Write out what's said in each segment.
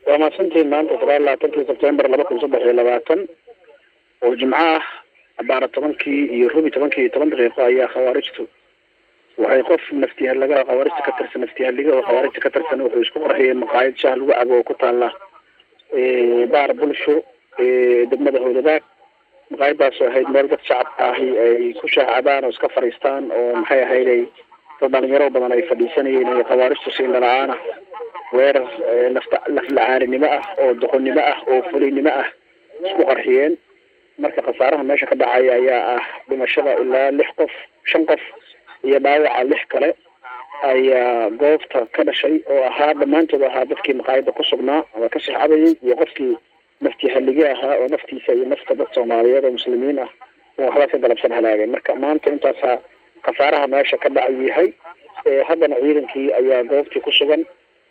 waa mahadsantihiin maanta sagaal labaatankii sebtembar laba kun saddex iyo labaatan oo jimco ah abaara tobankii iyo rubi tobankii iyo toban daqiiqo ayaa khawaarijtu waxay qof naftihalagaha khawaarijta ka tirsan naftihaliga oo khawaarijta ka tirsan wuxuu isku qarxiyay maqaayad shaah lagu cabo oo ku taala baar bulsho degmada howladaag maqaayadaas oo ahayd meel dad shacabka ahi ay ku shaacabaan oo iska fadhiistaan oo maxay ahayd ay dad dhalinyaro badan ay fadhiisanayeen ay khawaarijtu si indhala-aan ah weerar lafta laflacaaninimo ah oo doqonnimo ah oo fulinimo ah isku qarxiyeen marka khasaaraha meesha ka dhacaya ayaa ah dhimashada ilaa lix qof shan qof iyo dhaawaca lix kale ayaa goobta ka dhashay oo ahaa dhammaantood ahaa dadkii maqaayada ku sugnaa ama ka sixcabayay iyo qofkii naftii hallige ahaa oo naftiisa iyo nafta dad soomaaliyeed oo muslimiin ah oo waxba ka galabsan halaageen marka maanta intaasaa khasaaraha meesha ka dhacay yahay haddana ciidankii ayaa goobtii ku sugan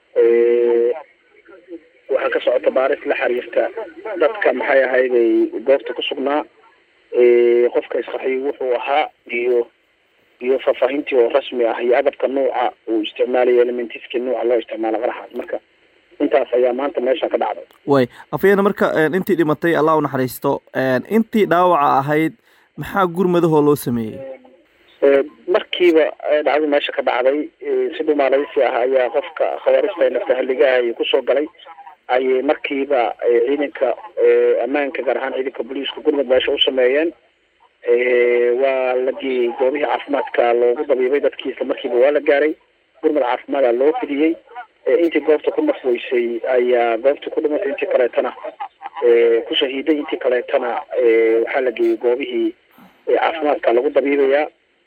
waxaa ka socota baaris la xiriirta dadka maxay ahayday goobta ku sugnaa qofka isqaxiy wuxuu ahaa iyo iyo faahfaahintii oo rasmi ah iyo agabka nuuca uu isticmaalayo elementiskii nuuca loo isticmaalo qaraxaas marka intaas ayaa maanta meesha ka dhacday way afayena marka intii dhimatay allah u naxariisto intii dhaawaca ahayd maxaa gurmadahoo loo sameeyey markiiba dhacdo meesha ka dhacday si dhumaalaysi ah ayaa qofka khawaarijta ee naftahaligaha ay kusoo galay ayay markiiba ciidanka ammaanka gaar ahaan ciidanka booliiska gurmud meesha u sameeyeen waa la geeyey goobihii caafimaadka loogu dabiibay dadkii isla markiiba waa la gaaray gurmud caafimaada loo fidiyey intii goobta ku nafweysay ayaa goobta ku dhimatay intii kaleetana ku shahiiday intii kaleetana waxaa la geeyey goobihii caafimaadka lagu dabiibayaa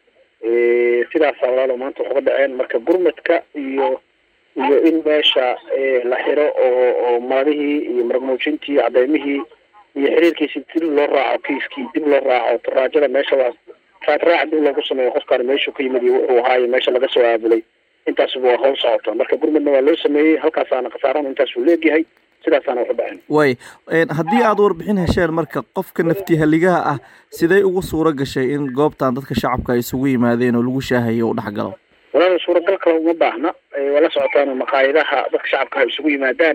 sidaasa walaalo maanta wax uga dhaceen marka gurmadka iyo iyo in meesha la xiro oo oo maradihii iyo maragmuujintii cadeymihii iyo xiriirkiisi dib loo raaco kiiskii dib loo raaco taraajada meesha waa raadraac dib loogu sameeyo qofkaan meeshuu ka yimid iyo wuxuu ahaayo meesha laga soo aabulay intaasuba waa hawl socota marka gurmadna waa loo sameeyey halkaasaana khasaarana intaasuu leegyahay sidaasaana waxu dhaceen way haddii aada warbixin hesheen marka qofka naftihaligaha ah sidee ugu suuro gashay in goobtan dadka shacabka ay isugu yimaadeen oo lagu shaahayo u dhex galo walaal suuragal kale uma baahna waa la socotaan maqaayadaha dadka shacabka ay isugu yimaadaan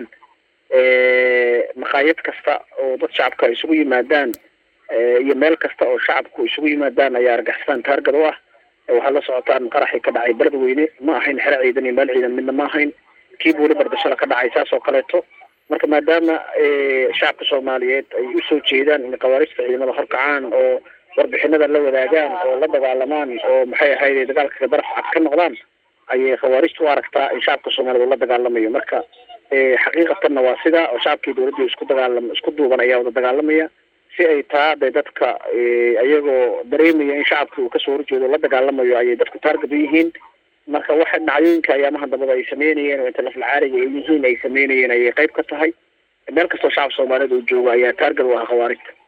maqaayad kasta oo dad shacabka ay isugu yimaadaan iyo meel kasta oo shacabku isugu yimaadaan ayaa argixisaan taargad u ah waxaad la socotaan qaraxii ka dhacay beled weyne ma ahayn xero ciidan iyo meel ciidan midna ma ahayn kii buuli bardashada ka dhacay saas oo kaleeto marka maadaama shacabka soomaaliyeed ay usoo jeedaan in khawaarijta ciidamada horkacaan oo warbixinada la wadaagaan oo la dagaalamaan oo maxay ahayd dagaalka daraf cad ka noqdaan ayay khawaarijta u aragtaa in shacabka soomaaliyed la dagaalamayo marka xaqiiqatanna waa sidaa oo shacabkii dawladda isku dagaalam isku duuban ayaa wada dagaalamaya si ay taa de dadka iyagoo dareemaya in shacabka uu kasoo horjeedo la dagaalamayo ayay dadku taargad u yihiin marka waxa dhacdooyinka ayaamaha dambada ay sameynayeen oo inta laflacaariga ay yihiin ay sameynayeen ayay qayb ka tahay meel kastoo shacab soomaaliyeed uu joogo ayaa taargad u ah khawaarijta